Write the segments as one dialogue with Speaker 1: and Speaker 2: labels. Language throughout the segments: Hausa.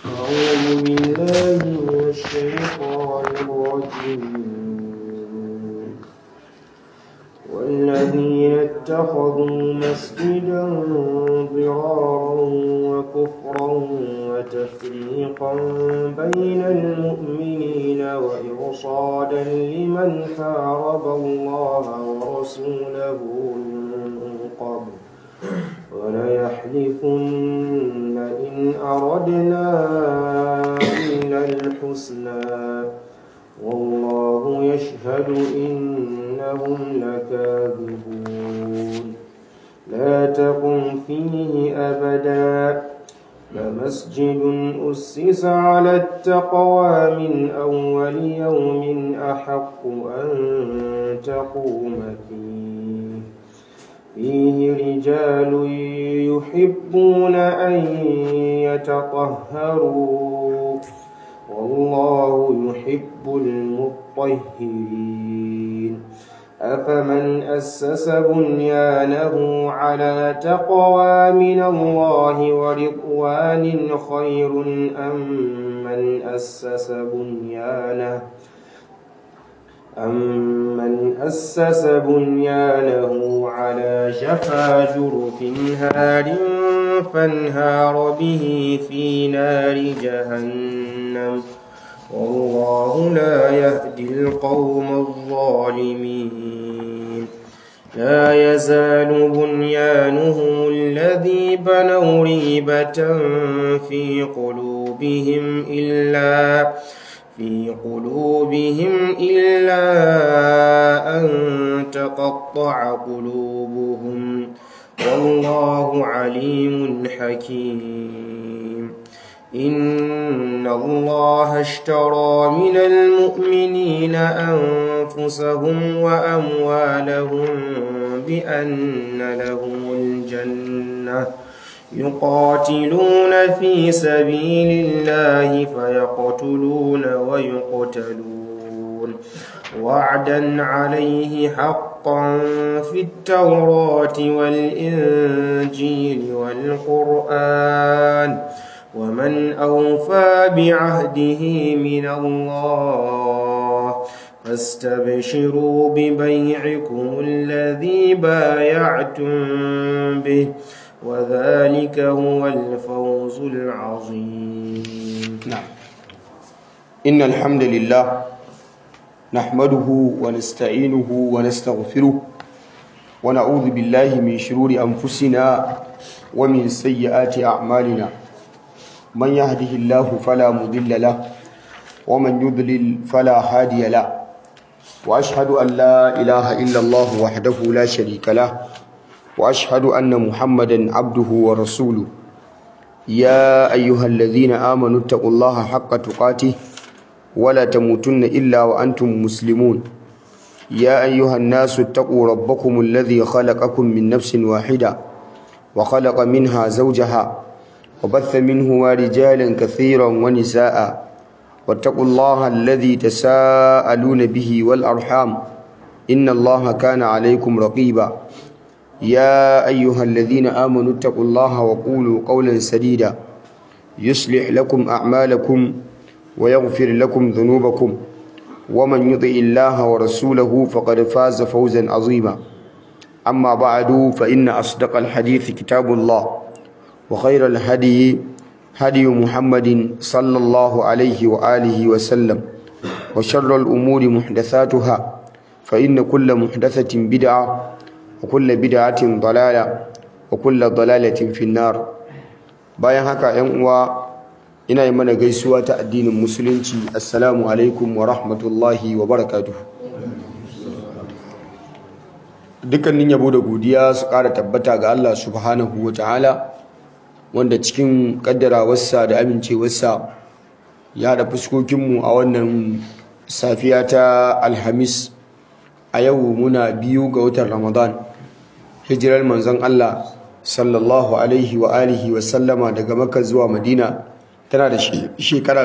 Speaker 1: أعوذ بالله من الشيطان الرجيم والذين اتخذوا مسجدا ضرارا وكفرا وتفريقا بين المؤمنين وإرصادا لمن حارب الله ورسوله من قبل وليحلفن إن أردنا إلا الحسنى والله يشهد إنهم لكاذبون لا تقم فيه أبدا لمسجد أسس على التقوى من أول يوم أحق أن تقوم فيه فيه رجال يحبون أن يتطهروا والله يحب المطهرين أفمن أسس بنيانه على تقوى من الله ورضوان خير أم من أسس بنيانه أمن أسس بنيانه على شفا جرف هار فانهار به في نار جهنم والله لا يهدي القوم الظالمين لا يزال بنيانهم الذي بنوا ريبة في قلوبهم إلا في قلوبهم إلا أن تقطع قلوبهم والله عليم حكيم إن الله اشترى من المؤمنين أنفسهم وأموالهم بأن لهم الجنة يقاتلون في سبيل الله فيقتلون ويقتلون وعدا عليه حقا في التوراة والإنجيل والقرآن ومن أوفى بعهده من الله فاستبشروا ببيعكم الذي بايعتم به وذلك هو الفوز العظيم
Speaker 2: نعم إن الحمد لله نحمده ونستعينه ونستغفره ونعوذ بالله من شرور أنفسنا ومن سيئات أعمالنا من يهده الله فلا مضل له ومن يضلل فلا هادي له وأشهد أن لا إله إلا الله وحده لا شريك له واشهد ان محمدا عبده ورسوله يا ايها الذين امنوا اتقوا الله حق تقاته ولا تموتن الا وانتم مسلمون يا ايها الناس اتقوا ربكم الذي خلقكم من نفس واحده وخلق منها زوجها وبث منهما رجالا كثيرا ونساء واتقوا الله الذي تساءلون به والارحام ان الله كان عليكم رقيبا يا أيها الذين آمنوا اتقوا الله وقولوا قولا سديدا يصلح لكم أعمالكم ويغفر لكم ذنوبكم ومن يطع الله ورسوله فقد فاز فوزا عظيما أما بعد فإن أصدق الحديث كتاب الله وخير الهدي هدي محمد صلى الله عليه وآله وسلم وشر الأمور محدثاتها فإن كل محدثة بدعة وكل bid'atin dalala wa kullu dalalatin fi nar bayan haka 'yan uwa ina yi mana gaisuwa ta addinin musulunci assalamu alaikum wa rahmatullahi wa barakatuh dukkanin yabo da godiya su ƙara tabbata ga Allah subhanahu wa ta'ala wanda cikin kaddarawarsa da amincewarsa ya da fuskokinmu a wannan safiya ta alhamis a yau muna biyu ga watan ramadan hijirar manzon Allah sallallahu alaihi wa alihi wa sallama daga Makka zuwa Madina tana da shekara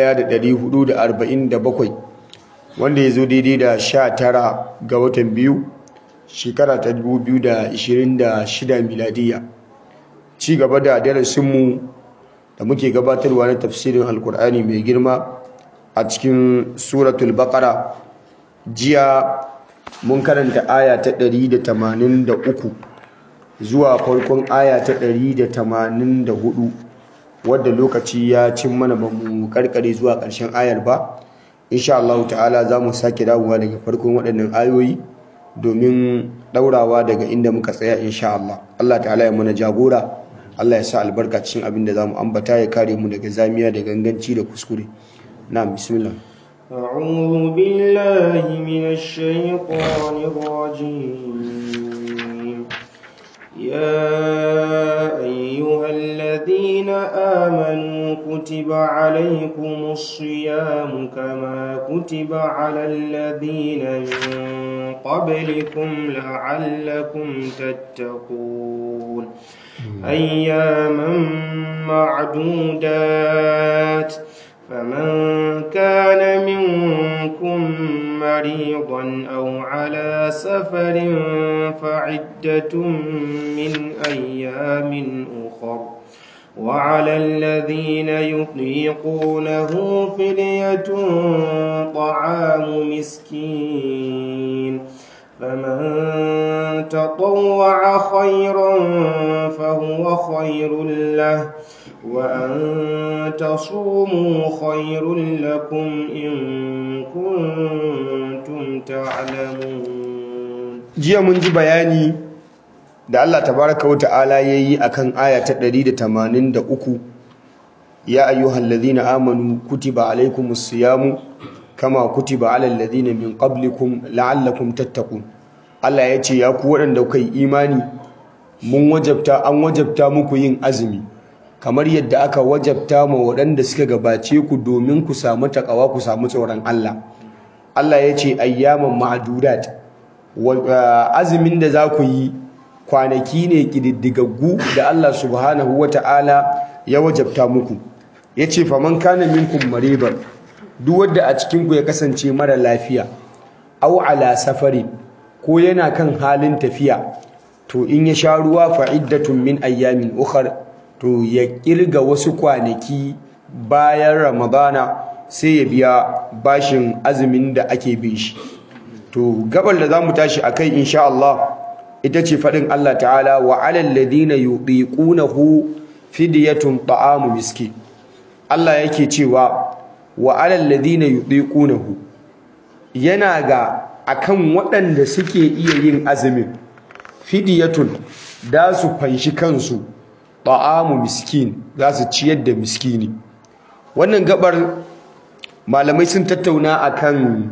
Speaker 2: 1447 wanda ya zo daidai da 19 ga watan biyu shekara ta 2026 miladiya ci gaba da darasinmu da muke gabatarwa na tafsirin alkur'ani mai girma a cikin suratul baqara jiya mun karanta aya ta 183 zuwa farkon aya ta 184 wadda lokaci ya cin mana ba mu karkare zuwa ƙarshen ayar ba insha Allah ta'ala za mu sake dawowa daga farkon waɗannan ayoyi domin ɗaurawa daga inda muka tsaya insha Allah Allah ta'ala ya mana jagora Allah ya sa albarka cikin abin da za mu ambata ya kare mu daga zamiya da ganganci da kuskure na bismillah
Speaker 1: أعوذ بالله من الشيطان الرجيم يا أيها الذين آمنوا كتب عليكم الصيام كما كتب على الذين من قبلكم لعلكم تتقون أياما معدودات فمن كان منكم مريضا أو على سفر فعدة من أيام أخر وعلى الذين يطيقونه فدية طعام مسكين فمن تطوع خيرا فهو خير له وأن تصوموا خير لكم إن كنتم تعلمون
Speaker 2: jiya mun ji bayani da Allah tabaraka wa ta'ala yayi akan aya ta 183 ya ayyuhal ladhina amanu kutiba alaykumus siyamu kama kutiba alal ladhina min qablikum la'allakum tattaqun Allah ya ce ya ku waɗanda kuka yi imani mun wajabta an wajabta muku yin azumi kamar yadda aka wajabta ma waɗanda suka gabace ku domin ku samu takawa ku samu tsoron Allah Allah ya ce ayyaman ma'adudat azumin da za ku yi kwanaki ne ƙididdigaggu da Allah subhanahu wa ta'ala ya wajabta muku ya ce faman kana minkum mariban duk wadda a cikinku ya kasance mara lafiya au ala safari ko yana kan halin tafiya to in ya sha ruwa fa'iddatun min ayyamin ukhar to ya kirga wasu kwanaki bayan ramadana sai ya biya bashin azumin da ake bin shi to gabar da zamu tashi akai insha Allah ita ce fadin Allah ta'ala wa 'alal ladina yuqiqunahu fidyatun ta'amu miskin Allah yake cewa wa 'alal ladina yuqiqunahu yana ga akan waɗanda suke iya yin azumin fidyatun da su fanshi kansu ta'amu miskin za su ciyar da miskini wannan gabar malamai sun tattauna akan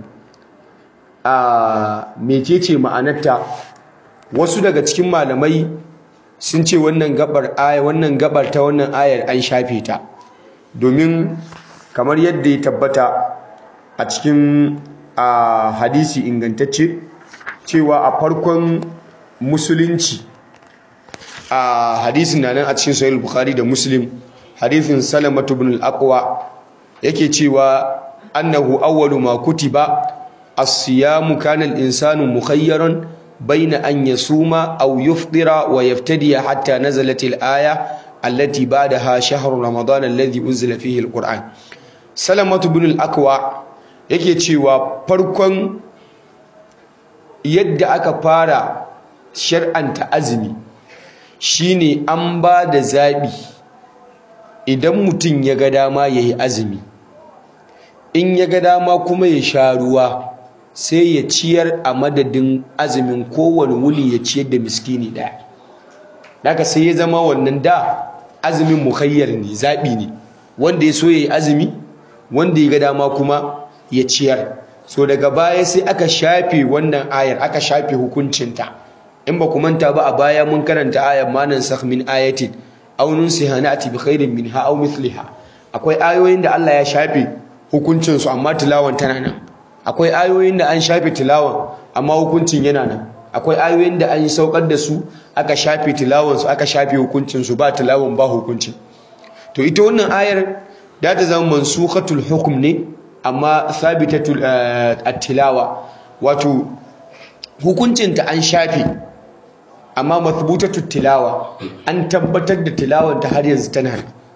Speaker 2: a mecece ma'anarta wasu daga cikin malamai sun ce wannan gabar aya wannan gabar ta wannan ayar an shafe ta domin kamar yadda ya tabbata a cikin a hadisi ingantacce cewa a farkon musulunci a hadisin na nan a cikin sahih bukhari da muslim hadisin salamatu ibn al-aqwa yake cewa annahu awwalu ma kutiba as-siyamu kana al-insanu mukhayyaran bayna an yasuma aw yuftira wa yaftadi hatta nazalat al-aya allati ba'daha shahr ramadan alladhi unzila fihi al-quran salamatu ibn al-aqwa yake cewa farkon yadda aka fara shar'anta azumi shine an ba da zaɓi idan mutum ya ga dama ya yi azumi in ya ga dama kuma ya sha ruwa sai ya ciyar a madadin azumin kowane wuli ya ciyar da miskini ɗaya daga sai ya zama wannan da azumin muhayyar ne zaɓi ne wanda ya so ya yi azumi wanda ya ga dama kuma ya ciyar so daga baya sai aka shafe wannan ayar aka shafe hukuncinta in ba ku manta ba a baya mun karanta ayar manan sakh min ayatin aw nunsiha na'ti bi khairin minha aw mithliha akwai ayoyin da Allah ya shafe hukuncin su amma tilawan tana nan akwai ayoyin da an shafe tilawan amma hukuncin yana nan akwai ayoyin da an yi saukar da su aka shafe tilawan su aka shafe hukuncin su ba tilawan ba hukuncin to ita wannan ayar da ta zama mansukhatul hukm ne amma sabitatul at-tilawa wato hukuncinta an shafe amma mathbutatul tilawa an tabbatar da tilawar ta har yanzu tana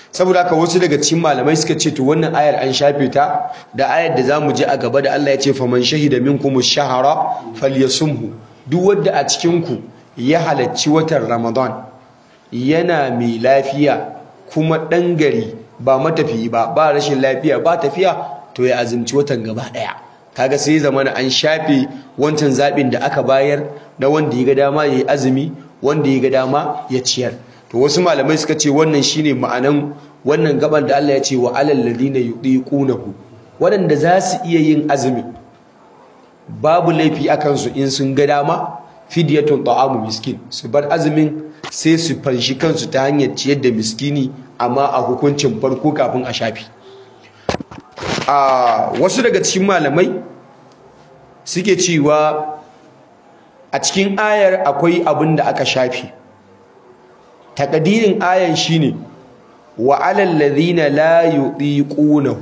Speaker 2: saboda haka wasu daga cikin malamai suka ce to wannan ayar an shafe ta da ayar da zamu je a gaba da Allah ya ce faman shahida minkum ash-shahra falyasumhu duk wanda a cikin ku ya halacci watan Ramadan yana mai lafiya kuma dan gari ba matafiyi ba ba rashin lafiya ba tafiya to ya azumci watan gaba daya kaga sai zamana an shafe wancan zabin da aka bayar na wanda ya ga dama yayi azumi wanda ya ga dama ya ciyar to wasu malamai suka ce wannan shine ma'anan wannan gaban da Allah ya ce wa alal ladina yudiqunahu wadanda za su iya yin azumi babu laifi akan su in sun ga dama fidyatun ta'amu miskin su bar azumin sai su fanshi kansu ta hanyar ciyar da miskini amma a hukuncin farko kafin a shafi a wasu daga cikin malamai suke cewa a cikin ayar akwai abin da aka shafi takadirin ayan shine wa alal ladhina la yudiqunahu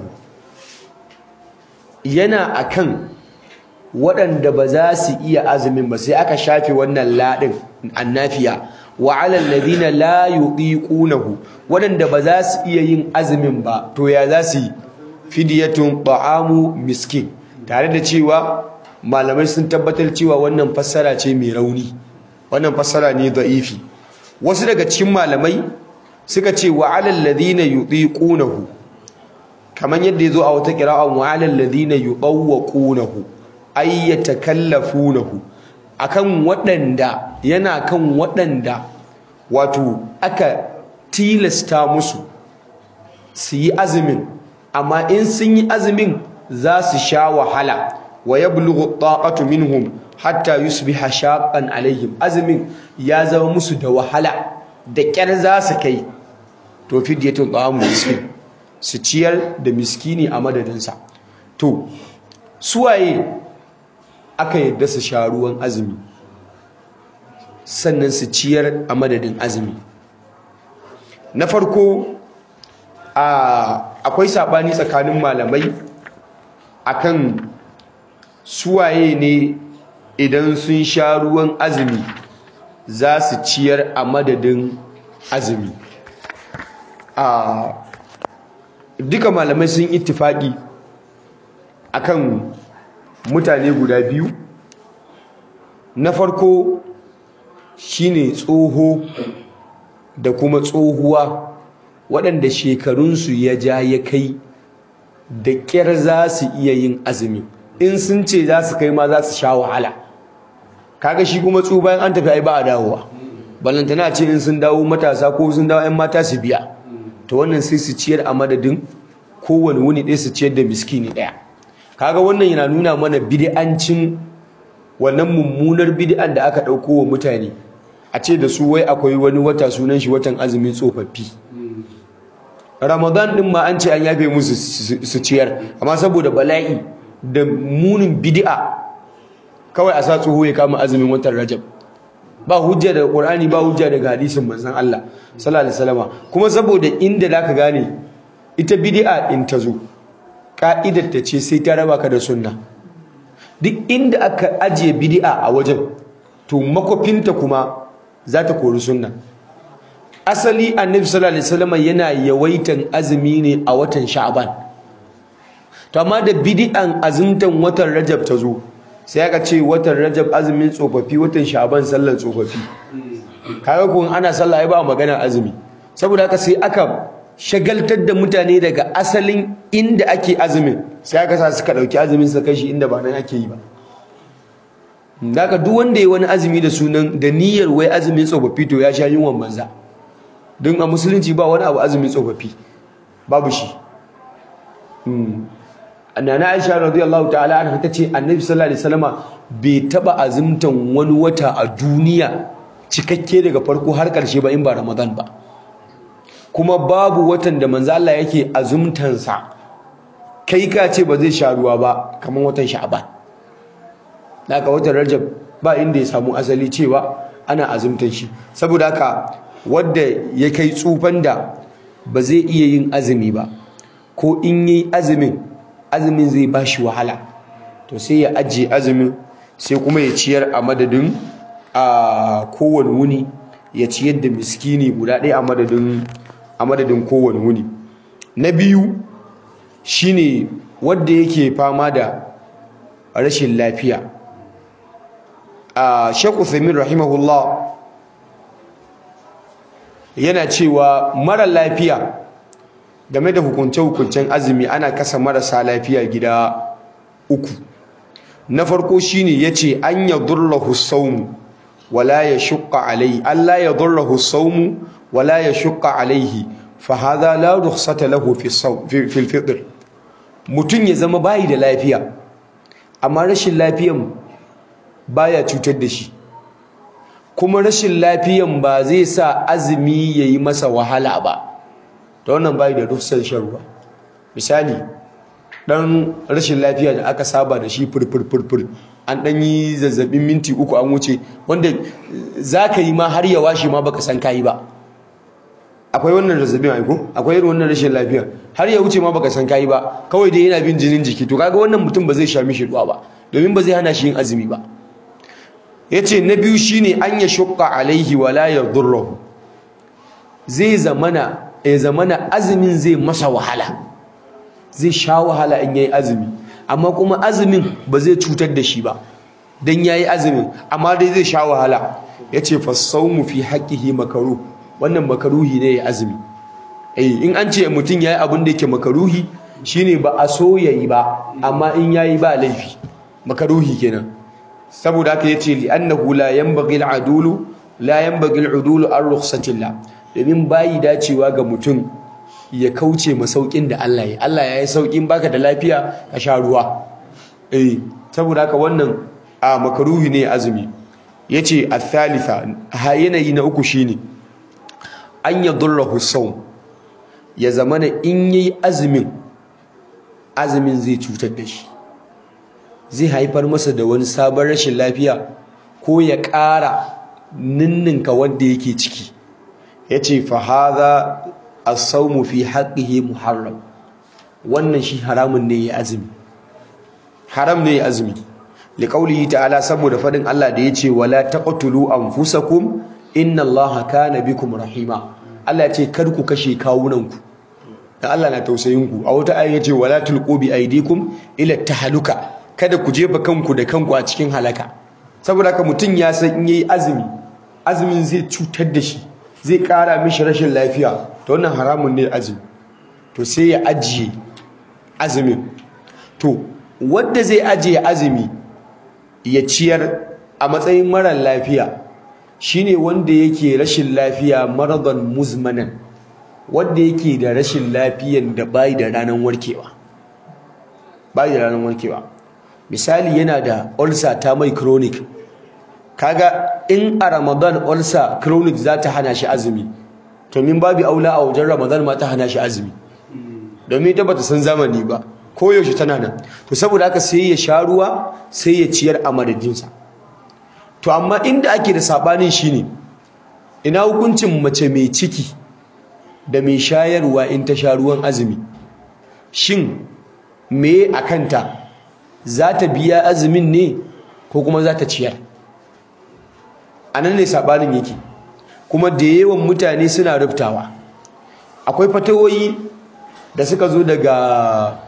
Speaker 2: yana akan waɗanda ba za su iya azumin ba sai aka shafe wannan ladin annafiya wa alal ladhina la yudiqunahu waɗanda ba za su iya yin azumin ba to ya za su yi fidyatun ta'amu miskin tare da cewa malamai sun tabbatar cewa wannan fassara ce mai rauni wannan fassara ne da'ifi wasu daga cikin malamai suka ce wa alal ladina yudiqunahu kaman yadda yazo a wata qira'a wa alal ladina yudawwaqunahu ay yatakallafunahu akan waɗanda yana kan waɗanda wato aka tilasta musu su yi azumin amma in sun yi azumin za su sha wahala wa yablughu taqatu minhum hatta yusbiha shaqqan alaihim azumin ya zama musu da wahala da kyar za su kai to fidyatun ta'amu miskin su ciyar da miskini a madadinsa to suwaye aka yadda su sha ruwan azumi sannan su ciyar a madadin azumi na farko akwai sabani tsakanin malamai akan suwaye ne idan sun sha ruwan azumi za su ciyar a madadin azumi a duka malamai sun ittifaki akan mutane guda biyu na farko shine tsoho da kuma tsohuwa waɗanda shekarunsu ya ja ya kai da ƙyar za su iya yin azumi in sun ce za su kai ma za su sha wahala kaga shi kuma tsu bayan an tafi ai ba a dawowa balantana ce in sun dawo matasa ko sun dawo 'yan mata su biya to wannan sai su ciyar a madadin kowane wuni ɗaya su ciyar da miskini ɗaya kaga wannan yana nuna mana bid'ancin wannan mummunar bid'an da aka ɗauko wa mutane a ce da su wai akwai wani wata sunan shi watan azumin tsofaffi ramadan ɗin ma an ce an yafe musu su ciyar amma saboda bala'i da munin bid'a kawai a sa tsoho ya kama azumin watan rajab ba hujja daga qur'ani ba hujja daga hadisin manzon Allah sallallahu alaihi wasallam kuma saboda inda zaka gane ita bid'a in ta zo ka'idar ta ce sai ta raba ka da sunna duk inda aka ajiye bid'a a wajen to makofinta kuma za ta kori sunna asali annabi sallallahu alaihi wasallam yana yawaitan azumi ne a watan sha'ban to amma da bid'an azumtan watan rajab ta zo sai aka ce watan rajab azumin tsofaffi watan sha'ban sallar tsofaffi kaga kun ana sallah ai ba magana azumi saboda haka sai aka shagaltar da mutane daga asalin inda ake azumin sai aka sa suka dauki azumin sa kashi inda ba nan ake yi ba daga duk wanda ya wani azumi da sunan da niyyar wai azumin tsofaffi to ya sha yunwan banza don a musulunci ba wani abu azumin tsofaffi babu shi nana aisha radiyallahu ta'ala anha tace annabi sallallahu alaihi wasallama bai taba azumtan wani wata a duniya cikakke daga farko har karshe ba in ba ramadan ba kuma babu watan da manzo Allah yake azumtan sa kai ka ce ba zai sha ruwa ba kamar watan sha'ban daga watan rajab ba inda ya samu asali cewa ana azumtan shi saboda haka wanda ya kai tsufan da ba zai iya yin azumi ba ko in yi azumin azumin zai ba shi wahala to sai ya ajiye azumin sai kuma ya ciyar a madadin a kowane wuni ya ciyar da miskini guda ɗaya a madadin a madadin kowane wuni na biyu shine wanda yake fama da rashin lafiya a Sheikh Uthaymeen rahimahullah yana cewa mara lafiya game da hukunce-hukuncen azumi ana kasa marasa lafiya gida uku na farko shine yace an yadurruhu sawmu wala yashqa alayhi alla yadurruhu sawmu wala yashqa alayhi fa hadha la rukhsata lahu fi fi al-fitr mutun ya zama bayi da lafiya amma rashin lafiyan baya cutar da shi kuma rashin lafiyan ba zai sa azumi yayi masa wahala ba ta wannan bayi da rukhsar shan ruwa misali dan rashin lafiya da aka saba da shi furfurfurfur an dan yi zazzabin minti uku an wuce wanda zaka yi ma har ya washe ma baka san kai ba akwai wannan zazzabin aiko akwai irin wannan rashin lafiya har ya wuce ma baka san kai ba kawai dai yana bin jinin jiki to kaga wannan mutum ba zai sha mishi ruwa ba domin ba zai hana shi yin azumi ba yace na biyu shine an ya shukka alaihi wala yadurruhu zai zamana ya zamana azumin zai masa wahala zai sha wahala in yayi azumi amma kuma azumin ba zai cutar da shi ba dan yayi azumin amma dai zai sha wahala yace fasawmu fi haqqihi makaruh wannan makaruhi ne ya azumi eh in an ce mutum yayi abin da yake makaruhi shine ba a so yayi ba amma in yayi ba laifi makaruhi kenan saboda haka yace li annahu la yanbaghi al-adulu la yanbaghi al-udulu ar-rukhsatillah domin bayi dacewa ga mutum ya kauce masaukin da Allah ya Allah ya yi saukin baka da lafiya ka sha ruwa eh saboda haka wannan a makaruhi ne azumi yace al-thalitha ha yanayi na uku shine an yadurruhu sawm ya zamana in yayi azumin azumin zai cutar da shi zai haifar masa da wani sabon rashin lafiya ko ya ƙara ninninka wanda yake ciki yace fa hadha as-sawmu fi haqqihi muharram wannan shi haramun ne ya azumi haram ne ya azumi liqaulihi ta'ala saboda fadin Allah da yace wala taqtulu anfusakum inna Allaha kana bikum rahima Allah yace kar ku kashe kawunanku dan Allah na tausayin ku a wata aya yace wala tulqu bi aydikum ila tahaluka kada ku jefa kanku da kanku a cikin halaka saboda haka mutun ya san in yayi azumi azumin zai cutar da shi zai kara mishi rashin lafiya to wannan haramun ne azumi to sai ya ajiye azumin to wanda zai ajiye azumi ya ciyar a matsayin marar lafiya shine wanda yake rashin lafiya maradan muzmanan wanda yake da rashin lafiyan da bai da ranar warkewa bai da ranar warkewa misali yana da ulcer ta mai chronic kaga in a ramadan ulcer chronic za ta hana shi azumi to min babu aula a wajen ramadan ma ta hana shi azumi domin ita bata san zamani ba ko yaushe tana nan to saboda haka sai ya sha ruwa sai ya ciyar a madadinsa to amma inda ake da sabanin shine ina hukuncin mace mai ciki da mai shayarwa in ta sha ruwan azumi shin me a kanta za ta biya azumin ne ko kuma za ta ciyar a nan ne sabanin yake kuma da yawan mutane suna rubtawa akwai fatawoyi da suka zo daga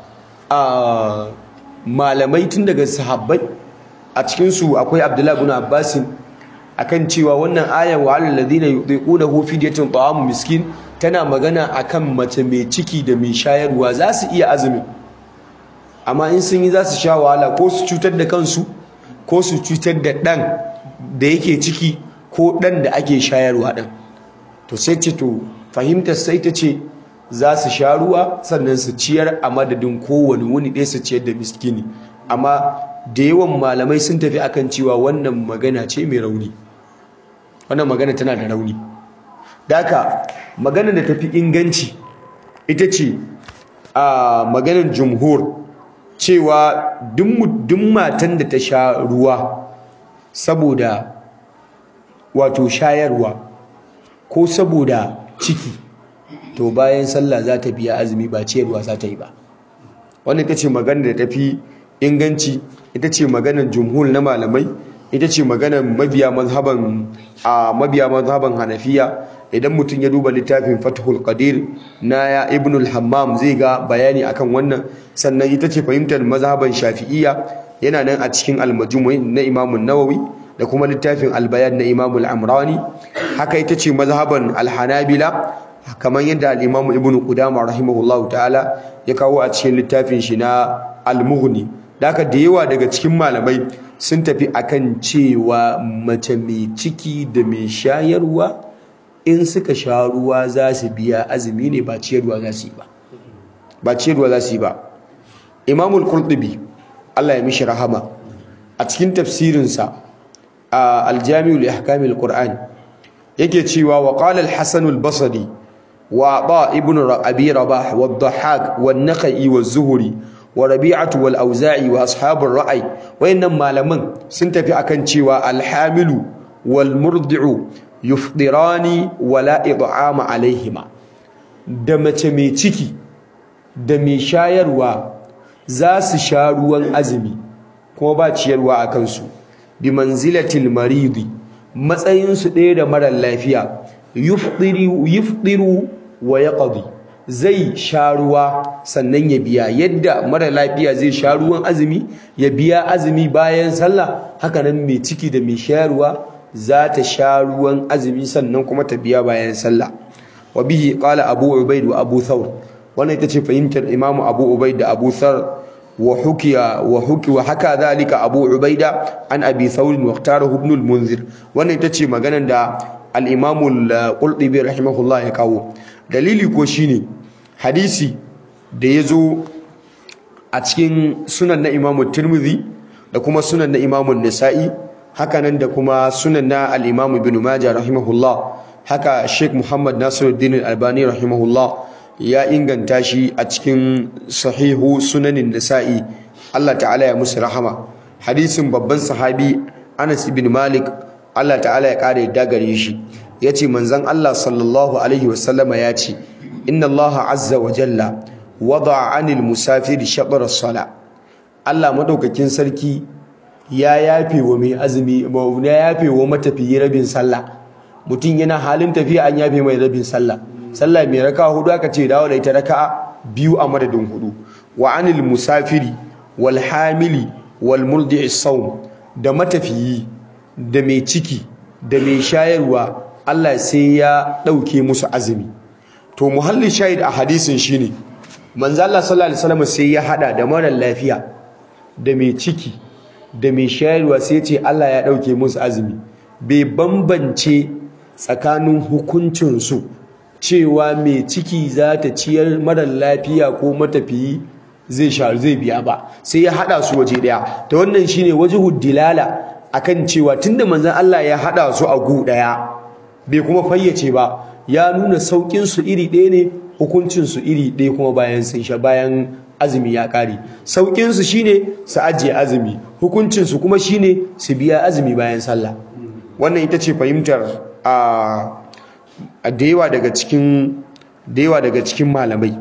Speaker 2: malamai tun daga sahabbai a cikinsu akwai abdullahi bin abbasin akan cewa wannan ayan wa alal ladina yuqiqunahu fidyatun ta'amu miskin tana magana akan mace mai ciki da mai shayarwa za su iya azumi amma in sun yi za su sha wahala ko su cutar da kansu ko su cutar da ɗan da yake ciki ko ɗan da ake shayarwa ɗan to sai ce to fahimtar sai ta ce za su sha ruwa sannan su ciyar a madadin kowane wuni ɗaya su ciyar da miskini amma da yawan malamai sun tafi akan cewa wannan magana ce mai rauni wannan magana tana da rauni daka magana da tafi inganci ita ce a maganar jumhur cewa duk matan da ta sha ruwa saboda wato shayarwa ko saboda ciki to bayan sallah za ta biya azumi ba ciyarwa za ta yi ba wannan ita ce magana da tafi inganci ita ce maganar jumhur na malamai ita ce maganar mabiya mazhaban a mabiya mazhaban hanafiya idan mutum ya duba littafin fathul qadir na ya ibnul hammam zai ga bayani akan wannan sannan ita ce fahimtar mazhaban shafi'iyya yana nan a cikin al-majmu' na imam nawawi da kuma littafin al-bayan na imam al-amrani haka ita ce mazhaban al-hanabila kamar yadda al-imam ibn qudamah rahimahullahu ta'ala ya kawo a cikin littafin shi na al-mughni daka da yawa daga cikin malamai sun tafi akan cewa mace mai ciki da mai shayarwa in suka sha ruwa za su biya azumi ne ba ciyarwa za su yi ba ba ciyarwa za su yi ba imamul qurtubi Allah ya mishi rahama a cikin tafsirinsa a aljami'ul ihkamil qur'an yake cewa wa qala al-hasan al-basri wa ba ibn abi rabah wa ad-dhahhak wa an-nakhai wa az-zuhri wa rabi'atu wal auza'i wa ashabur ra'ay wayannan malaman sun tafi akan cewa al-hamilu wal murdi'u yufdirani wala id'ama alaihima da mace mai ciki da mai shayarwa za su sha ruwan azumi kuma ba ciyarwa a kansu bi manzilatil maridi matsayin su ɗaya da marar lafiya yufdiru yufdiru wa yaqdi zai sha ruwa sannan ya biya yadda mara lafiya zai sha ruwan azumi ya biya azumi bayan sallah haka nan mai ciki da mai shayarwa za ta sha ruwan azumi sannan kuma ta biya bayan sallah wa bihi qala abu ubaid wa abu thawr wannan ita ce fahimtar imam abu ubaid da abu thawr wa hukiya wa huki wa haka zalika abu ubaida an abi thawr wa ikhtarahu ibn al-munzir wannan ita ce maganar da al-imam al-qurtubi rahimahullah ya kawo dalili ko shine hadisi da yazo a cikin sunan na imam tirmidhi da kuma sunan na imam an-nasa'i hakanan da kuma sunan na al-Imam Ibn Majah rahimahullah haka Sheikh Muhammad Nasiruddin Al-Albani rahimahullah ya inganta shi a cikin sahihu sunanin Nasa'i Allah ta'ala ya musu rahama hadisin babban sahabi Anas ibn Malik Allah ta'ala ya kare dagare shi yace manzon Allah sallallahu alaihi wasallama yace inna Allah azza wa jalla wada'a 'anil musafiri shatr as-sala Allah madaukakin sarki ya yafe wa mai azumi ya yafe wa matafiyi rabin sallah mutum yana halin tafiya an yafe mai rabin sallah sallah mai raka hudu aka ce dawo da ita raka biyu a madadin hudu wa anil musafiri wal hamili wal murdi'i sawm da matafiyi da mai ciki da mai shayarwa Allah sai ya dauke musu azumi to muhallin shahid a hadisin shine manzo Allah sallallahu alaihi wasallam sai ya hada da mara lafiya da mai ciki da mai shayarwa sai ce Allah ya ɗauke musu azumi bai bambance tsakanin hukuncinsu cewa mai ciki za ta ciyar marar lafiya ko matafiyi zai sha zai biya ba sai ya haɗa su waje ɗaya ta wannan shine wajhu dilala akan cewa tunda manzon Allah ya haɗa su a gu ɗaya bai kuma fayyace ba ya nuna saukin su iri ɗaya ne hukuncin su iri ɗaya kuma bayan sun sha bayan azumi ya kare saukin su shine su ajiye azumi hukuncin su kuma shine su biya azumi bayan sallah wannan ita ce fahimtar a da yawa daga cikin da yawa daga cikin malamai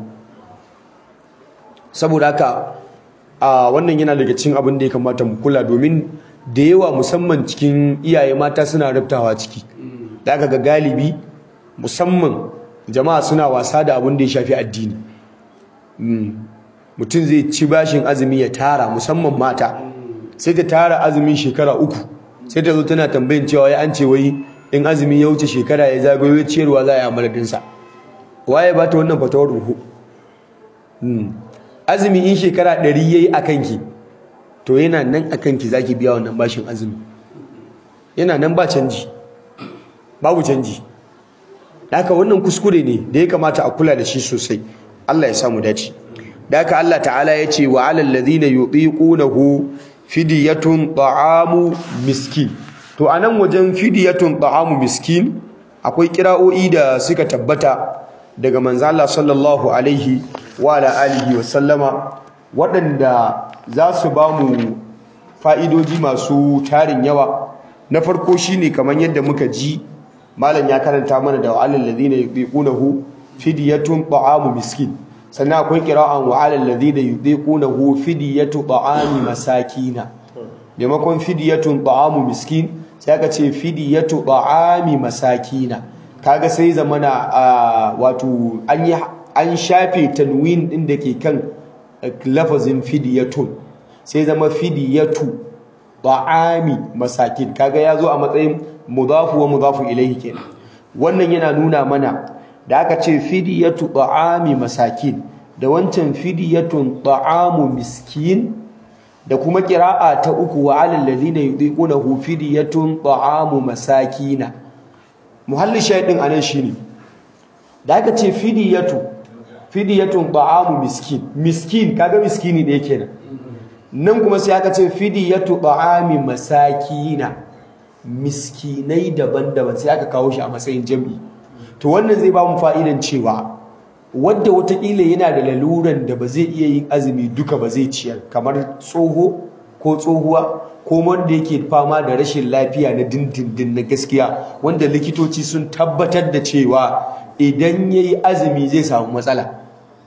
Speaker 2: saboda haka a wannan yana daga cikin abin da ya kamata mu kula domin da yawa musamman cikin iyaye mata suna rubtawa ciki da aka ga galibi musamman jama'a suna wasa da abin da ya shafi addini mutum zai ci bashin azumi ya tara musamman mata sai ta tara azumin shekara uku sai ta zo tana tambayin cewa ya an ce wai in azumi ya wuce shekara ya zagayo ciyarwa za a yi amaladinsa waye ba ta wannan fatawar ruhu azumi in shekara ɗari ya yi a kanki to yana nan a kanki za ki biya wannan bashin azumi yana nan ba canji babu canji haka wannan kuskure ne da ya kamata a kula da shi sosai Allah ya samu dace da haka Allah ta'ala ya ce wa alal ladhina yutiqunahu fidyatun ta'amu miskin to anan wajen fidyatun ta'amu miskin akwai kira'o'i da suka tabbata daga manzo Allah sallallahu alaihi wa ala alihi wa sallama waɗanda za su ba mu fa'idoji masu tarin yawa na farko shine kamar yadda muka ji malam ya karanta mana da wa'alal ladhina yutiqunahu fidyatun ta'amu miskin sannan akwai qira'an wa'alal ladhina yutiqunahu fidyatu ta'ami masakina maimakon fidiyatun ta'amu miskin sai aka ce fidiyatu ta'ami masakina kaga sai zamana wato an yi an shafe tanwin din da ke kan lafazin fidiyatun sai zama fidiyatu ta'ami masakin kaga ya zo a matsayin mudafu wa mudafu ilaihi kenan wannan yana nuna mana da aka ce fidiyatu ta'ami masakin da wancan fidiyatun ta'amu miskin da kuma kira'a ta uku wa alal ladina yudiqunahu fidiyatun ta'amu masakina muhalli shaydin anan shine da aka ce fidiyatu fidiyatun ta'amu miskin miskin kaga miskini da yake nan nan kuma sai aka ce fidiyatu ta'ami masakina miskinai daban-daban sai aka kawo shi a matsayin jami'i to wannan zai ba mu fa'idan cewa wadda watakila yana da laluran da ba zai iya yin azumi duka ba zai ciyar kamar tsoho ko tsohuwa ko wanda yake fama da rashin lafiya na dindindin na gaskiya wanda likitoci sun tabbatar da cewa idan ya yi azumi zai samu matsala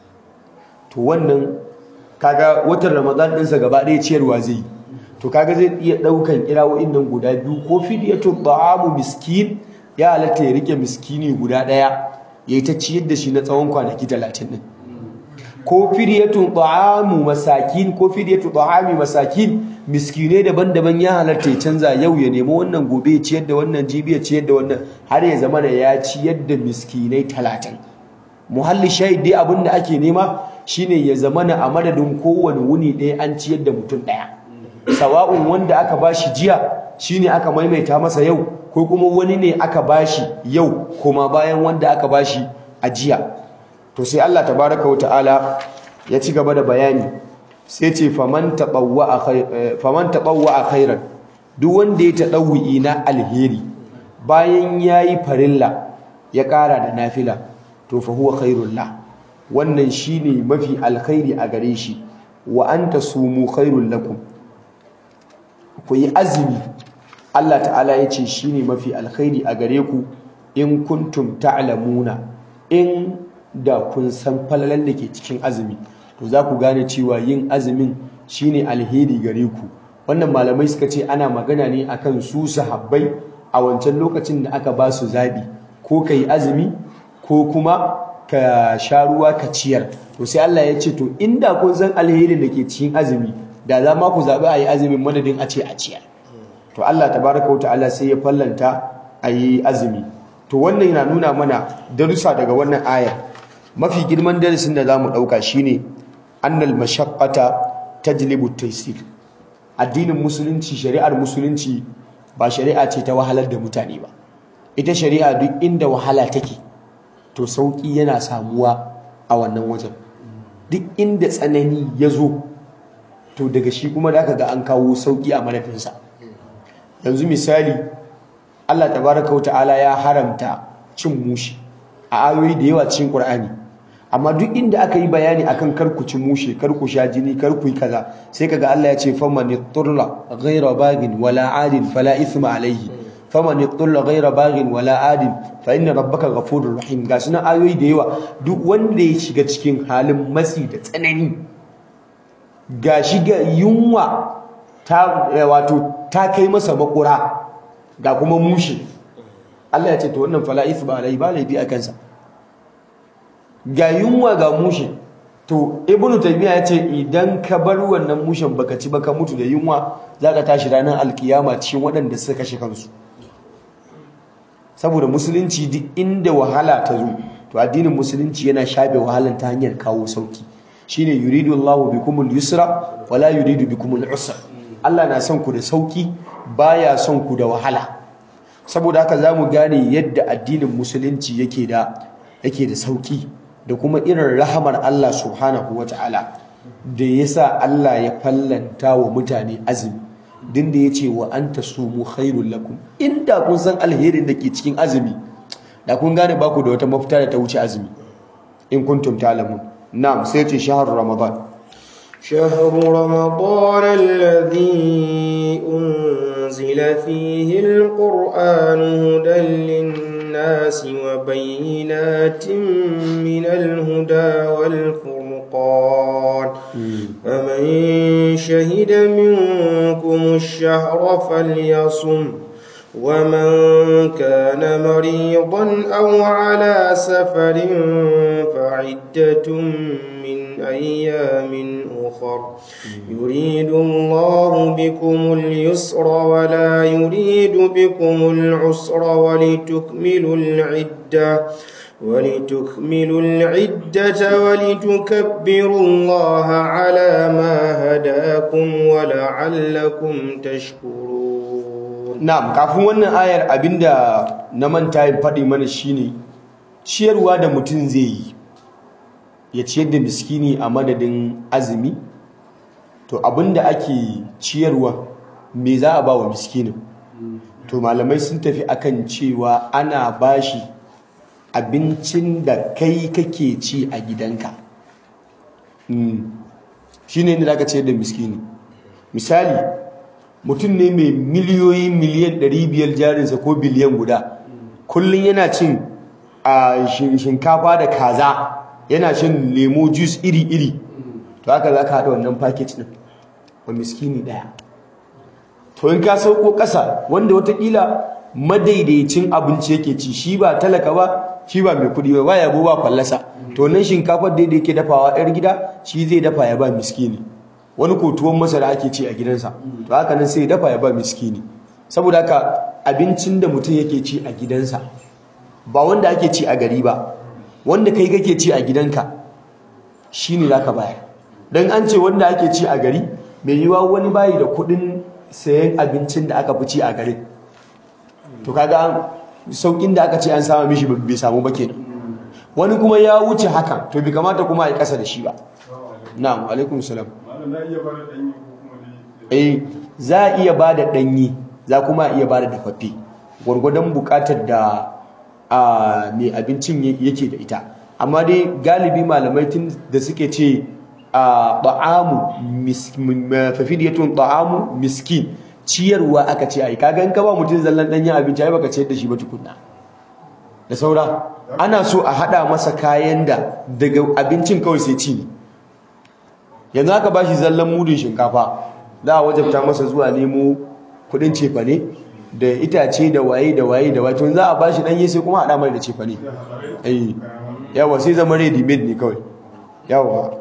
Speaker 2: to wannan kaga watan ramadan ɗinsa gaba ɗaya ciyarwa zai yi to kaga zai iya ɗaukan kirawoyin nan guda biyu ko fidiyatun ta'amu miskin ya halatta ya rike miskini guda ɗaya ya yi ta ciyar da shi na tsawon kwanaki talatin ɗin ko fidiyatun ta'amu masakin ko fidiyatun ta'ami masakin miskinai daban-daban ya halatta ya canza yau ya nemi wannan gobe ya ciyar da wannan jibi ya ciyar da wannan har ya zama ya ciyar da miskinai talatin muhalli shahid dai abin da ake nema shine ya zama a madadin kowane wuni ɗaya an ciyar da mutum ɗaya sawa'un wanda aka bashi jiya shine aka maimaita masa yau ko kuma wani ne aka bashi yau kuma bayan wanda aka bashi a jiya to sai Allah tabaraka wa ta'ala ya ci gaba da bayani sai ce faman taqawwa faman taqawwa khairan duk wanda ya tadawwi na alheri bayan yayi farilla ya ƙara da nafila to fa huwa khairul la wannan shine mafi alkhairi a gare shi wa anta sumu khairul lakum ku yi azumi Allah ta'ala ya ce shi ne mafi alkhairi a gare ku in kuntum ta'lamuna in da kun san falalan da ke cikin azumi to za ku gane cewa yin azumin shi ne alheri gare ku wannan malamai suka ce ana magana ne akan su sahabbai a wancan lokacin da aka ba su zaɓi ko ka yi azumi ko kuma ka sha ruwa ka ciyar to sai Allah ya ce to inda kun san alherin da ke cikin azumi da za ma ku zaɓi a yi azumin madadin a ce a ciyar to Allah tabaraka wa ta'ala sai ya fallanta a yi azumi to wannan yana nuna mana darussa daga wannan aya mafi girman darasin da za mu ɗauka shine annal mashaqqata tajlibu taysir addinin musulunci shari'ar musulunci ba shari'a ce ta wahalar da mutane ba ita shari'a duk inda wahala take to sauki yana samuwa a wannan wajen duk inda tsanani ya zo to daga shi kuma da aka ga an kawo sauki a manafinsa yanzu misali Allah tabaraka wata'ala ya haramta cin mushi a ayoyi da yawa cikin Qur'ani amma duk inda aka yi bayani akan karku ci mushe karku sha jini karku yi kaza sai kaga Allah ya ce faman turla ghayra bagin wala adin fala ithma alayhi faman turla ghayra bagin wala adin fa inna rabbaka ghafurur rahim ga sunan ayoyi da yawa duk wanda ya shiga cikin halin matsi da tsanani ga shiga yunwa ta wato ta kai masa makura ga kuma mushe Allah ya ce to wannan fala ithma alayhi ba laifi a kansa ga yunwa ga mushe to ibnu taymiya yace idan ka bar wannan mushen baka ci baka mutu da yunwa zaka tashi ranar alkiyama cikin waɗanda suka kashe kansu saboda musulunci duk inda wahala ta zo to addinin musulunci yana shafe wahalan ta hanyar kawo sauki shine yuridu Allahu bikumul yusra wala yuridu bikumul usra Allah na son ku da sauki baya son ku da wahala saboda haka zamu gane yadda addinin musulunci yake da yake da sauki da kuma irin rahamar Allah subhanahu wa ta'ala da ya sa Allah ya fallanta wa mutane azumi din da ya ce wa an ta sumu khairun lakum inda kun san alherin da ke cikin azumi da kun gane baku da wata mafita da ta wuce azumi in kuntum ta'lamun na'am sai ce shahar ramadan
Speaker 1: شهر رمضان الذي أنزل فيه القرآن هدى للناس وبينات من الهدى والفرقان فمن شهد منكم الشهر الشهر فليصم ومن كان مريضا أو على سفر فعدة من أيام أخر يريد الله بكم اليسر ولا يريد بكم العسر ولتكملوا العدة ولتكملوا العدة ولتكبروا الله على ما هداكم ولعلكم تشكرون
Speaker 2: na'am kafin wannan ayar abinda na manta yin faɗi mana shine ciyarwa da mutum zai yi ya ciyar da miskini a madadin azumi to abinda ake ciyarwa me za a ba wa miskinin to malamai sun tafi akan cewa ana bashi abincin da kai kake ci a gidanka shi ne da aka ciyar da miskini misali mutum ne mai miliyoyi miliyan 500 jarinsa ko biliyan guda kullum yana cin a shinkafa da kaza yana shan lemo juice iri-iri to haka za ka haɗa wannan package ɗin wa miskini ɗaya to in ka sauko ƙasa wanda watakila madaidaicin abinci yake ci shi ba talaka ba shi ba mai kuɗi ba ba yabo ba fallasa to nan shinkafar da yake dafawa yar gida shi zai dafa ya ba miskini wani ko tuwon masara ake ci a gidansa to haka nan sai ya dafa ya ba miskini saboda haka abincin da mutum yake ci a gidansa ba wanda ake ci a gari ba wanda kai kake ci a gidanka shine zaka bayar dan an ce wanda ake ci a gari mai yiwa wani bayi da kuɗin sayan abincin da aka fi ci a garin to kaga saukin da aka ce an samu mishi bai samu ba kenan wani kuma ya wuce haka to bai kamata kuma a kasa da shi ba na'am alaikum salam eh za a iya ba da ɗanyi za kuma a iya ba da dafaffe gwargwadon buƙatar da mai abincin yake da ita amma dai galibi malamai tun da suke ce ta'amu fafidiyatun ta'amu miskin ciyarwa aka ce ai kaga in ka ba mutum zallan danyen abinci ai baka ciyar da shi ba tukunna da saura ana so a hada masa kayan da daga abincin kawai sai ci ne yanzu aka bashi zallan mudun shinkafa za a wajabta masa zuwa nemo kudin cefane da itace da waye da waye da waye to za a bashi danye sai kuma hada mai da cefane eh yawa sai zama ready made ne kawai yawa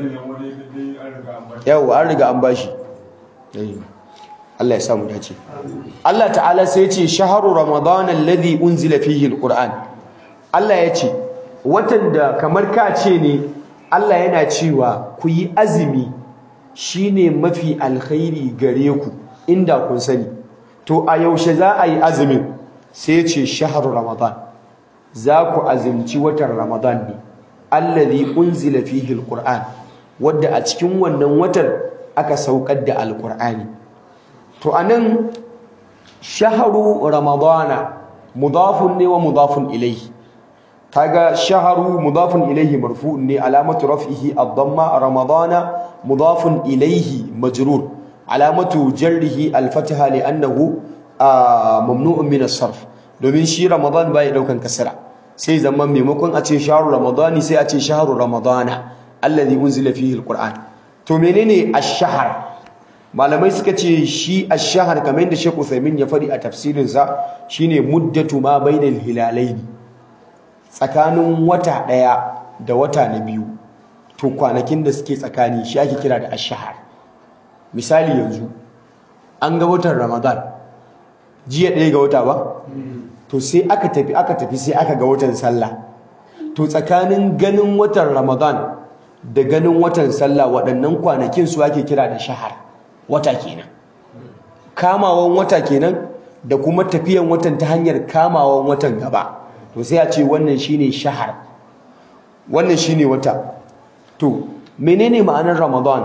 Speaker 2: yawa an riga an bashi Allah ya samu dace Allah ta'ala sai ce shaharu ramadan alladhi unzila fihi alquran Allah ya ce watan da kamar ka ce ne Allah yana cewa ku yi azumi shine mafi alkhairi gare ku inda kun sani to a yaushe za a yi azumin sai ya ce shaharu ramadan za ku azumci watan ramadan ne alladhi unzila fihi alquran wadda a cikin wannan watan aka saukar da alqur'ani to anan shaharu ramadana mudafun ne wa mudafun ilayhi kaga shaharu mudafun ilayhi marfu'un ne alamatu raf'ihi ad-damma ramadana mudafun ilayhi majrur alamatu jarrihi al-fatha li'annahu mamnu'un min as-sarf domin shi ramadan bai daukan kasra sai zaman maimakon a ce shaharu ramadani sai a ce shaharu ramadana alladhi unzila fihi al-qur'an to menene ash-shahr malamai suka ce shi ash-shahr kamar yadda Sheikh Uthaymeen ya faɗi a tafsirin sa shine muddatu ma bainal hilalaini tsakanin wata ɗaya da wata na biyu to kwanakin da suke tsakani shi ake kira da ash-shahr misali yanzu an ga watan Ramadan jiya ɗaya ga wata ba to sai aka tafi aka tafi sai aka ga watan sallah to tsakanin ganin watan Ramadan da ganin watan sallah waɗannan kwanakin su ake kira da shahar wata kenan kamawan wata kenan da kuma tafiyan watan ta hanyar kamawan watan gaba to sai a ce wannan shine shahar wannan shine wata to menene ma'anar ramadan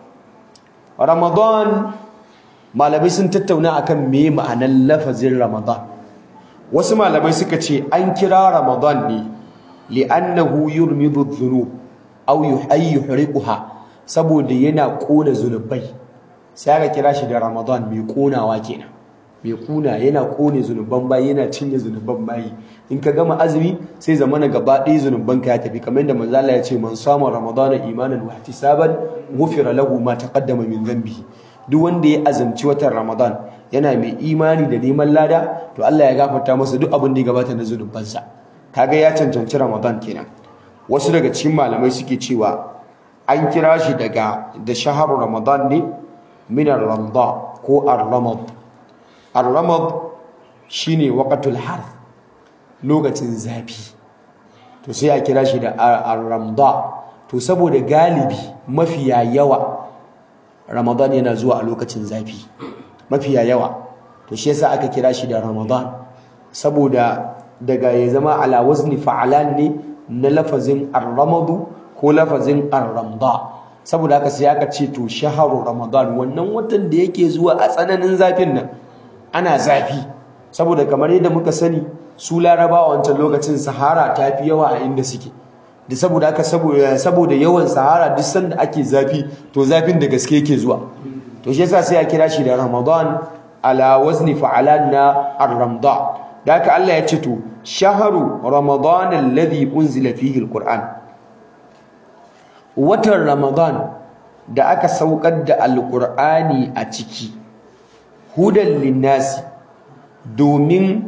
Speaker 2: ramadan malamai sun tattauna akan me ma'anar lafazin ramadan wasu malamai suka ce an kira ramadan ne li'annahu yurmidu dhunub aw yuhriquha saboda yana kona zunubai sai aka kira shi da Ramadan mai konawa kenan mai kuna yana kone zunuban bayi yana cinye zunuban bayi in ka gama azumi sai zamana gaba ɗaya zunuban ka ya tafi kamar yadda manzo Allah ya ce man sama ramadana imanan wa ihtisaban ghufira lahu ma taqaddama min dhanbihi duk wanda ya azumci watan ramadan yana mai imani da neman lada to Allah ya gafarta masa duk abin da ya gabata na zunubansa kaga ya cancanci ramadan kenan wasu daga cikin malamai suke cewa an kira shi daga da shaharu ramadan ne min ar-ramda ko ar-ramad ar-ramad shine waqtul harth lokacin zafi to sai a kira shi da ar-ramda to saboda galibi mafiya yawa ramadan yana zuwa a lokacin zafi mafiya yawa to shi yasa aka kira shi da ramadan saboda daga ya zama ala wazni fa'alan ne na lafazin ar-ramadu ko lafazin ar-ramda saboda haka sai aka ce to shaharu ramadan wannan watan da yake zuwa a tsananin zafin nan ana zafi saboda kamar yadda muka sani su larabawa wancan lokacin sahara ta fi yawa a inda suke da saboda haka saboda yawan sahara duk sanda ake zafi to zafin da gaske yake zuwa to shi yasa sai a kira shi da ramadan ala wazni fa'alan na ar-ramda da haka Allah ya ce to shaharu ramadan alladhi unzila fihi al-qur'an watan ramadan da aka saukar da alqur'ani a ciki hudan linnasi domin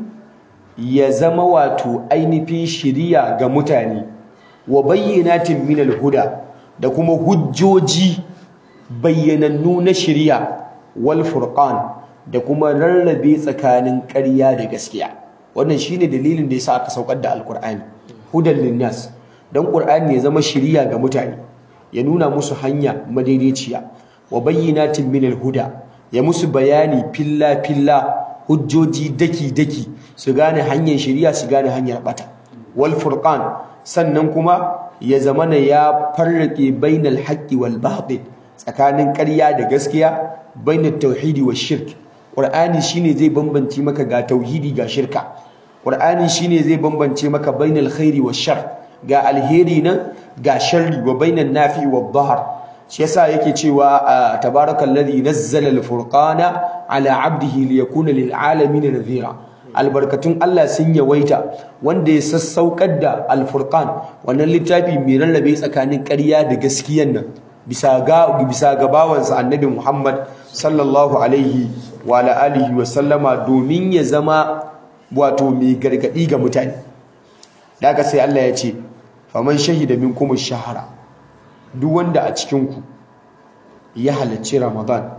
Speaker 2: ya zama wato ainihin shiriya ga mutane wa bayyanatin minal huda da kuma hujjoji bayyanannu na shiriya wal furqan da kuma rarrabe tsakanin ƙarya da gaskiya wannan shine dalilin da yasa aka saukar da alqur'ani hudan linnas dan qur'ani ya zama shiriya ga mutane ya nuna musu hanya madaidaiciya wa bayyanatin minal huda ya musu bayani filla filla hujjoji daki daki su gane hanyar shiriya su gane hanyar bata wal furqan sannan kuma ya zamana ya farrake bainal haqqi wal batil tsakanin ƙarya da gaskiya bainat tauhidi wa shirk qur'ani shine zai bambance maka ga tauhidi ga shirka qur'ani shine zai bambance maka bainal khairi wa shar ga alheri nan ga sharri wa bainan nafi wa dhahr shi yasa yake cewa tabarakallazi nazzala al-furqana ala 'abdihi liyakuna lil alamin nadhira albarkatun Allah sun yawaita wanda ya sassaukar da al-furqan wannan littafi mai rarrabe tsakanin ƙarya da gaskiyan nan bisa ga bisa ga bawansa annabi Muhammad sallallahu alaihi wa ala alihi wa sallama domin ya zama wato mai gargadi ga mutane daga sai Allah ya ce faman shahida minkum ash-shahra duk wanda a cikin ku ya halarci Ramadan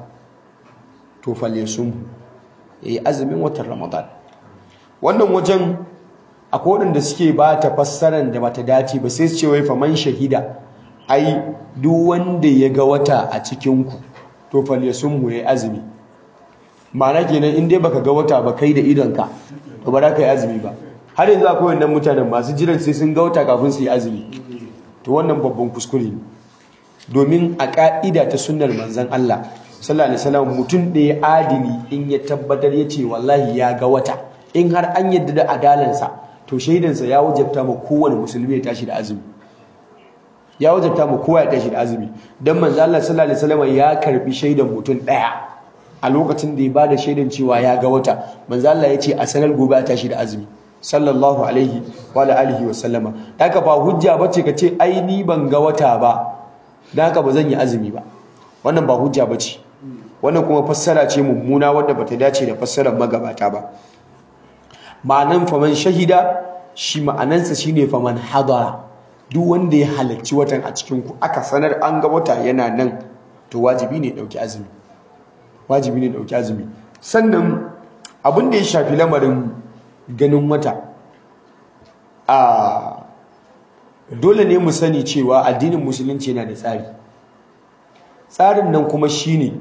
Speaker 2: to falyasum yayi azumin watan Ramadan wannan wajen akwai waɗanda suke ba ta fassarar da bata dace ba sai su ce wai faman shahida ai duk wanda ya ga wata a cikinku to falyasum yayi azumi ma'ana kenan in dai baka ga wata ba kai da idonka to ba za ka yi azumi ba har yanzu akwai wannan mutanen masu jiran sai sun ga wata kafin su yi azumi to wannan babban kuskure ne domin a ka'ida ta sunnar manzon Allah sallallahu alaihi wasallam mutum da ya adili in ya tabbatar ya ce wallahi ya ga wata in har an yadda da adalansa to shaidansa ya wajabta ma kowane musulmi ya tashi da azumi ya wajabta ma kowa ya tashi da azumi dan manzo Allah sallallahu alaihi wasallam ya karbi shaidan mutum daya a lokacin da ya bada shaidan cewa ya ga wata manzo Allah ya ce a sanar gobe a tashi da azumi sallallahu alaihi wa alihi wa sallama haka ba hujja bace kace ai ni ban ga wata ba dan haka ba zan yi azumi ba wannan ba hujja bace wannan kuma fassara ce mummuna wadda bata dace da fassarar magabata ba ma'anan faman shahida shi ma'anansa shine faman hadara duk wanda ya halarci watan a cikin ku aka sanar an ga wata yana nan to wajibi ne dauki azumi wajibi ne dauki azumi sannan abin da ya shafi lamarin ganin wata a dole ne mu sani cewa addinin musulunci yana da tsari tsarin nan kuma shine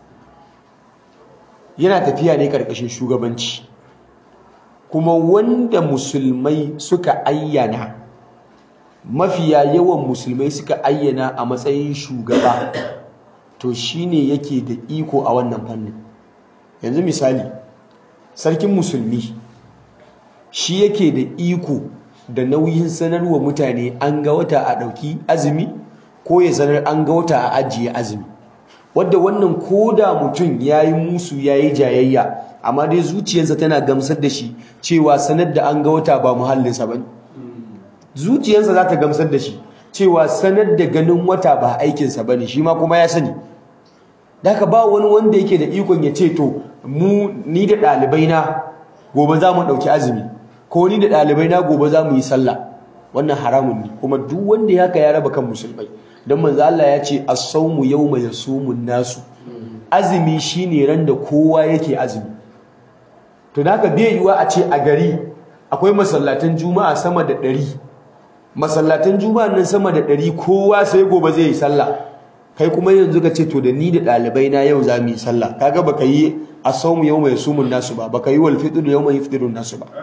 Speaker 2: yana tafiya ne karkashin shugabanci kuma wanda musulmai suka ayyana mafiya yawan musulmai suka ayyana a matsayin shugaba to shine yake da iko a wannan fannin yanzu misali sarkin musulmi shi yake da iko da nauyin sanarwa mutane an ga wata a ɗauki azumi ko ya sanar an ga wata a ajiye azumi wadda wannan koda mutum ya yi musu ya yi jayayya amma dai zuciyarsa tana gamsar da shi cewa sanar da an ga wata ba muhallinsa ba zuciyarsa za ta gamsar da shi cewa sanar da ganin wata ba aikinsa ba ne shi ma kuma ya sani da ka ba wani wanda yake da ikon ya ce to mu ni da ɗalibai na gobe za mu ɗauki azumi ko ni da ɗalibai na gobe za mu yi sallah wannan haramun ne kuma duk wanda ya haka ya raba kan musulmai don manzo Allah ya ce as-sawmu yawma yasumun nasu azumi shine ran da kowa yake azumi to da haka bai yiwa a ce a gari akwai masallatan juma'a sama da ɗari masallatan juma'a nan sama da ɗari kowa sai gobe zai yi sallah kai kuma yanzu ka ce to da ni da ɗalibai na yau za mu yi sallah kaga baka yi as-sawmu yawma yasumun nasu ba baka yi wal fitr yawma yaftirun nasu ba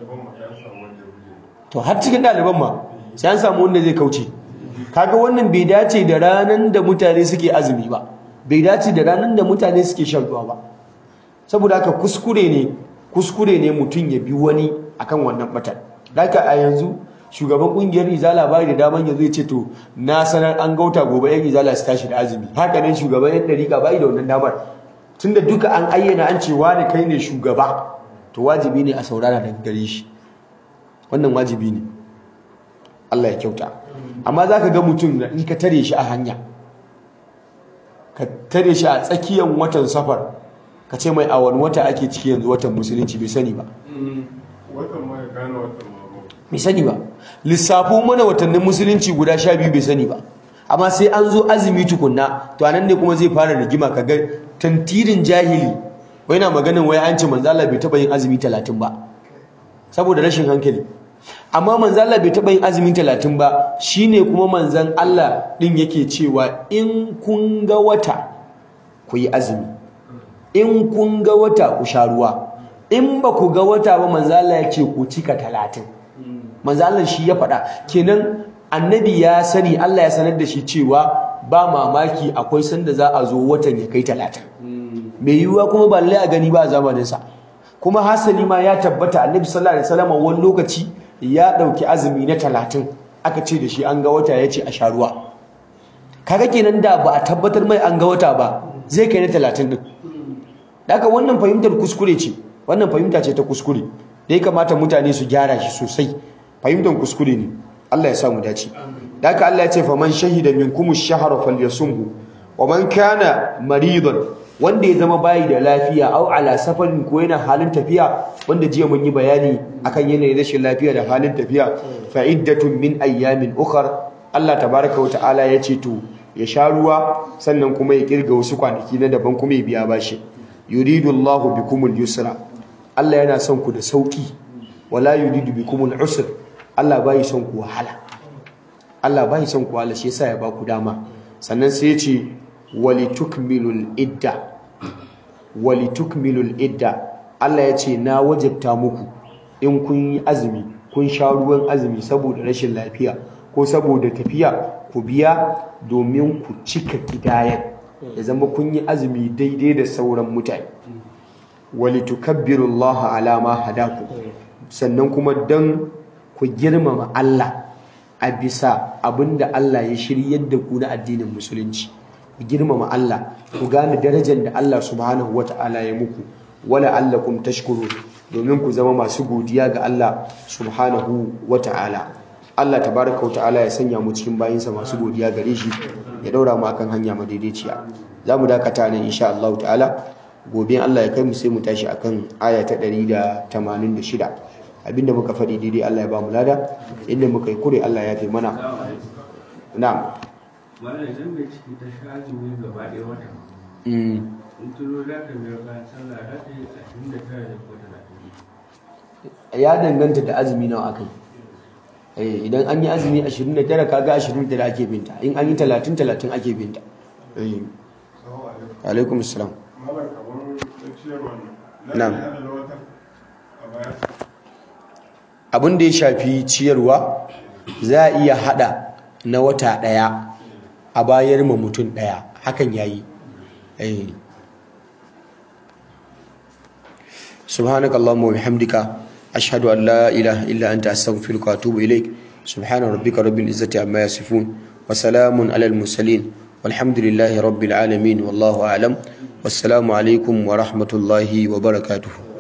Speaker 2: to har cikin ɗaliban ma sai an samu wanda zai kauce kaga wannan bai dace da ranan da mutane suke azumi ba bai dace da ranan da mutane suke shan ruwa ba saboda haka kuskure ne kuskure ne mutum ya bi wani akan wannan batan haka a yanzu shugaban kungiyar izala bai da daman yanzu ya ce to na sanar an gauta gobe yan izala su tashi da azumi haka nan shugaban yan dariƙa bai da wannan damar tunda duka an ayyana an ce wani kai ne shugaba to wajibi ne a saurara daga gare shi wannan wajibi ne Allah ya kyauta amma za ka ga mutum da in ka tare shi a hanya ka tare shi a tsakiyar watan safar ka ce mai a wani wata ake ciki yanzu watan musulunci bai sani ba bai sani ba lissafo mana watannin musulunci guda sha biyu bai sani ba amma sai an zo azumi tukunna to anan ne kuma zai fara rigima ka ga tantirin jahili wai na maganin wai an ce manzo Allah bai taba yin azumi talatin ba saboda rashin hankali amma manzan Allah bai taɓa yin azumin talatin ba shine kuma manzan Allah ɗin yake cewa in kun ga wata ku yi azumi in kun ga wata ku sha ruwa in ba ku ga wata ba manzan Allah ya ce ku cika talatin manzan Allah shi ya faɗa kenan annabi ya sani Allah ya sanar da shi cewa ba mamaki akwai sanda za a zo watan ya kai talatin mai yiwuwa kuma ba lallai a gani ba a zamaninsa kuma hasali ma ya tabbata annabi sallallahu alaihi wasallam wani lokaci ya dauki azumi na talatin aka ce da shi an ga wata ya ce a sha ruwa kaga kenan da ba a tabbatar mai an ga wata ba zai kai na talatin din daga wannan fahimtar kuskure ce wannan fahimta ce ta kuskure da ya kamata mutane su gyara shi sosai fahimtar kuskure ne Allah ya sa mu dace daga Allah ya ce faman shahida minkum ash-shahra falyasumhu wa man kana maridan wanda ya zama bayi da lafiya au ala safarin ko yana halin tafiya wanda jiya mun yi bayani akan yanayin rashin lafiya da halin tafiya fa iddatun min ayyamin ukhar Allah tabaraka wa ta'ala ya ce to ya sha ruwa sannan kuma ya kirga wasu kwanaki na daban kuma ya biya bashi yuridu Allahu bikumul yusra Allah yana son ku da sauki wala yuridu bikumul usr Allah bai son ku wahala Allah bai son ku wahala shi yasa ya ba ku dama sannan sai ya ce walitukmilul idda walitukmilul idda Allah ya ce na wajabta muku in kun yi azumi kun sha ruwan azumi saboda rashin lafiya ko saboda tafiya ku biya domin ku cika gidayen ya zama kun yi azumi daidai da sauran mutane walitukabbirullaha ala ma hadaku sannan kuma dan ku girmama Allah a bisa abinda Allah ya shiryar da ku na addinin musulunci ku girmama Allah ku gane darajar da Allah subhanahu wata'ala ya muku wala allakum tashkurun domin ku zama masu godiya ga Allah subhanahu wata'ala Allah tabaraka wata'ala ya sanya mu cikin bayinsa masu godiya gare shi ya daura mu akan hanya madaidaiciya zamu dakata ne insha Allah ta'ala gobe Allah ya kai mu sai mu tashi akan aya ta 186 abinda muka faɗi daidai Allah ya ba mu lada inda muka yi kure Allah ya fi mana na'am
Speaker 3: mana idan mai ciki ta sha azumi gaba ɗaya wata in tuno za ta biyar bayan sallah za ta yi ashirin da tara da ko talatin
Speaker 2: ya danganta da azumi nawa aka yi idan an yi azumi 29 kaga 29 ake binta in an yi 30 30 ake binta alaikum assalam na'am abin da ya shafi ciyarwa za a iya hada na wata daya a bayar ma mutum daya hakan yayi eh subhanakallahumma wa bihamdika ashhadu an la ilaha illa anta astaghfiruka wa atubu ilaik subhana rabbika rabbil izzati amma yasifun wa salamun alal mursalin walhamdulillahi rabbil alamin wallahu a'lam wassalamu alaikum wa rahmatullahi wa barakatuh